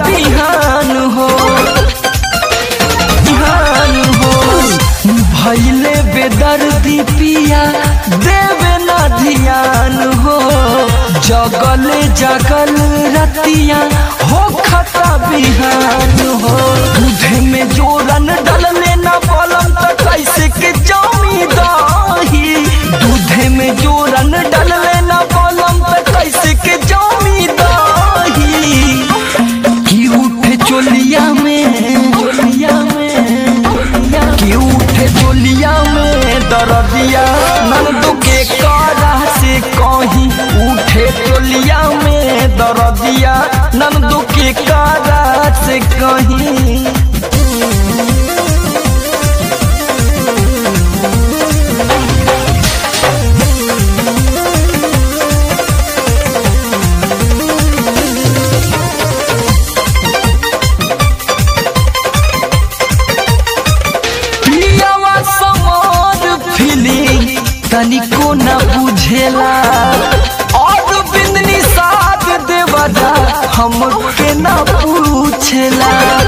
बिहान हो बिहान हो भैले बेदर्दी पिया देवे ना ध्यान हो जगले जगल रतिया हो खता बिहान हो दूधे में जोरन डलले ना बलम त कैसे के जमी दही दूधे में जोरन डलले ना बलम त कैसे के जमी दही की उठे चोलिया में चोलिया में की उठे चोलिया में दरदिया नंदू के कारा से कहीं उठे चोलिया में दरदिया नंदू के कारा से कहीं पियावा समार फीलिंग तनिको न बुझेला और बिंदनी साथ देवदा हमके न पूछेला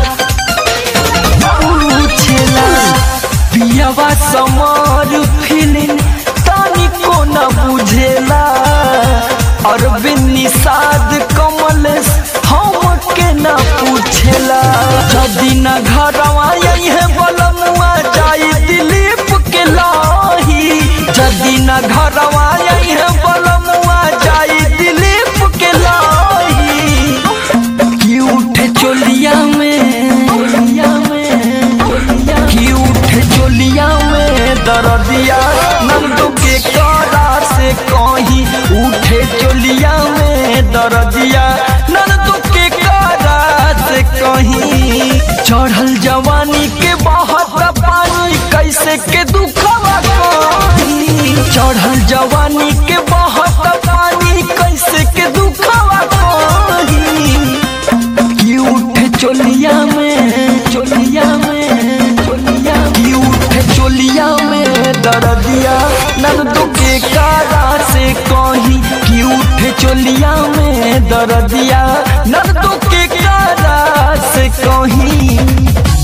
पूछेला पियावा समार फीलिंग तनिको न बुझेला और बिन्नी साध कमल हमके न पूछेला जदी न घरवा यही है बलमुआ जाई दिलीप के लाही जदी न घरवा यही है बलमुआ जाई दिलीप के लाही की उठे चोलिया में चोलिया में की उठे चोलिया में दरदिया नंदू के कारा से कहीं उठे चोलिया में दरदिया नंदू के कारा से कहीं चढ़ल जवानी के बहत पानी कैसे के दुखवा कहीं चढ़ल जवानी के बहत पानी कैसे के दुखवा कहीं की उठे चोलिया में चोलिया में चोलिया की उठे चोलिया में दरदिया नंदू के कारा से कहीं की उठे चोलिया में दरदिया नंदू के कारा से कहीं